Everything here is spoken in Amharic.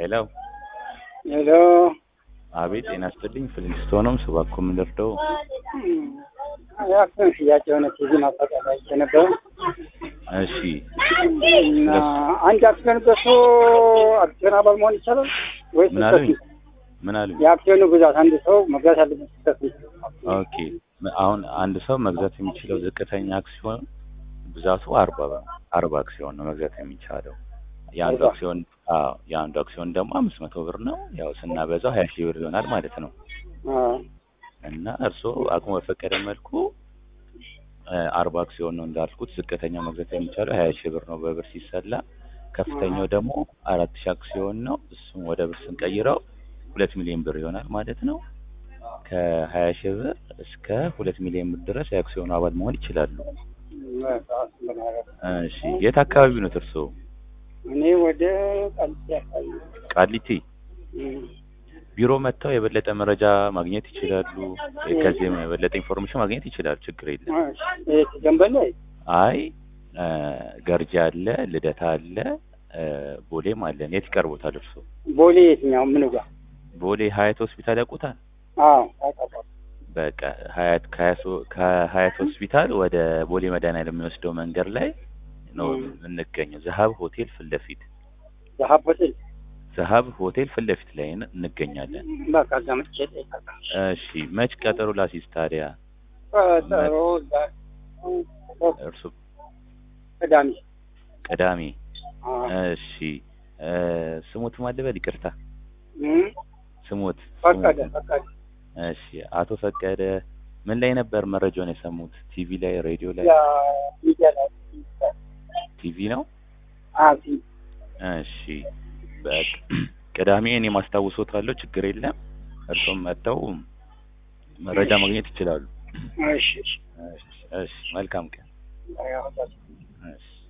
ሄሎ ሄሎ አቤት ጤና ይስጥልኝ ፍሊንስቶንም ስባኮ የምንደርደው የአክሲዮን ሽያጭ የሆነ ቲቪ ማስታወቂያ አይቼ ነበር እሺ እና አንድ አክሲዮን ገዝቶ አክሲዮን አባል መሆን ይቻላል ወይስ ምን አሉኝ ምን አሉኝ የአክሲዮኑ ብዛት አንድ ሰው መግዛት ያለበት ስህተት ነው? ኦኬ አሁን አንድ ሰው መግዛት የሚችለው ዝቅተኛ አክሲዮን ብዛቱ አርባ አርባ አክሲዮን ነው መግዛት የሚቻለው የአንዱ አርባ? አክሲዮን አዎ የአንዱ አክሲዮን ደግሞ አምስት መቶ ብር ነው ያው ስናበዛው ሀያ ሺህ ብር ይሆናል ማለት ነው አዎ። እና እርስዎ አቅሙ በፈቀደ መልኩ እ አርባ አክሲዮን ነው እንዳልኩት ዝቅተኛው መግዛት የሚቻለው ሀያ ሺህ ብር ነው በብር ሲሰላ ከፍተኛው ደግሞ አራት ሺህ አክሲዮን ነው እሱም ወደ ብር ስንቀይረው ሁለት ሚሊዮን ብር ይሆናል ማለት ነው ከሀያ ሺህ ብር እስከ ሁለት ሚሊዮን ብር ድረስ የአክሲዮኑ አባል መሆን ይችላሉ እሺ የት አካባቢ ነው እርስዎ እኔ ወደ ቃሊቲ አካባቢ ነው። ቃሊቲ እም። ቢሮ መጥተው የበለጠ መረጃ ማግኘት ይችላሉ ከዚህም የበለጠ ኢንፎርሜሽን ማግኘት ይችላሉ ችግር የለም እሺ። የት ደንበል ላይ አይ እ ገርጂ አለ ልደታ አለ እ ቦሌም አለን የት ይቀርቦታል እርስዎ ቦሌ የትኛው ምን ጋር? ቦሌ ሀያት ሆስፒታል ያውቁታል አዎ ታውቃለህ። በቃ ሀያት ከሀያት- ከሀያት ሆስፒታል ወደ ቦሌ መድኃኒዓለም የሚወስደው መንገድ ላይ ነው ም። የምንገኘው ዘሀብ ሆቴል ፊት ለፊት ዘሀብ ሆቴል ዘሀብ ሆቴል ፊት ለፊት ላይ ን- እንገኛለን በቃ እዛ መጥቼ እጠይቃለሁ። እሺ መች ቀጠሮ ላሲዝ ታዲያ ቀጠሮ ዛ- እርሱ ቅዳሜ ቅዳሜ አዎ። እሺ እ ስሙት ማልበል ይቅርታ እም። ስሙት ፈቀደ ስሙት። ፈቀደ እሺ አቶ ፈቀደ ምን ላይ ነበር መረጃውን የሰሙት ቲቪ ላይ ሬዲዮ ላይ ያ ሚዲያ ላይ ቲቪ ነው አዎ ቲ- እሺ በቃ ቅዳሜ እኔ ማስታውሶታለሁ ችግር የለም እርሶም መጥተው መረጃ ማግኘት ይችላሉ እሺ እሺ እሺ እሺ መልካም ቀን ያው እሺ